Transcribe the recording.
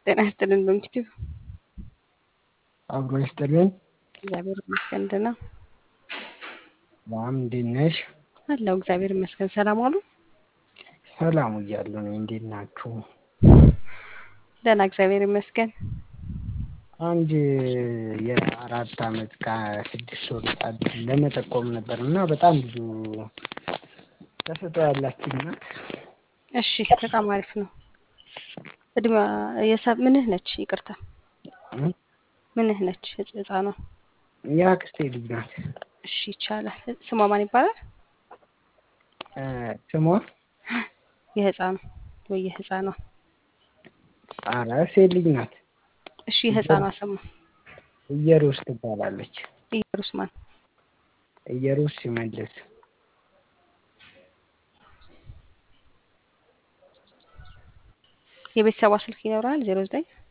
ጤና ይስጥልን በእንግዲህ አብሮ ይስጥልን። እግዚአብሔር ይመስገን ደህና ሰላም እንዴት ነሽ? አለው እግዚአብሔር ይመስገን። ሰላም አሉ። ሰላም እያሉ ነው። እንዴት ናችሁ? ደህና እግዚአብሔር ይመስገን። አንድ የአራት አመት ከስድስት ወር ህጻን ለመጠቆም ነበር እና በጣም ብዙ ተሰጥኦ ያላችሁ ናት። እሺ በጣም አሪፍ ነው። እድሜዋ የሰ- ምንህ ነች? ይቅርታ ምንህ ነች? ህፃኗ የአክስቴ ልጅ ናት። እሺ ይቻላል። ስሟ ማን ይባላል? እ ስሟ የህፃኑ ወይ የህፃኗ? ኧረ ሴት ልጅ ናት። እሺ የህፃኗ ስሟ እየሩስ ትባላለች። ኢየሩስ ማን? እየሩስ ሲመልስ የቤተሰቧ ስልክ ይኖራል? ዜሮ ዘጠኝ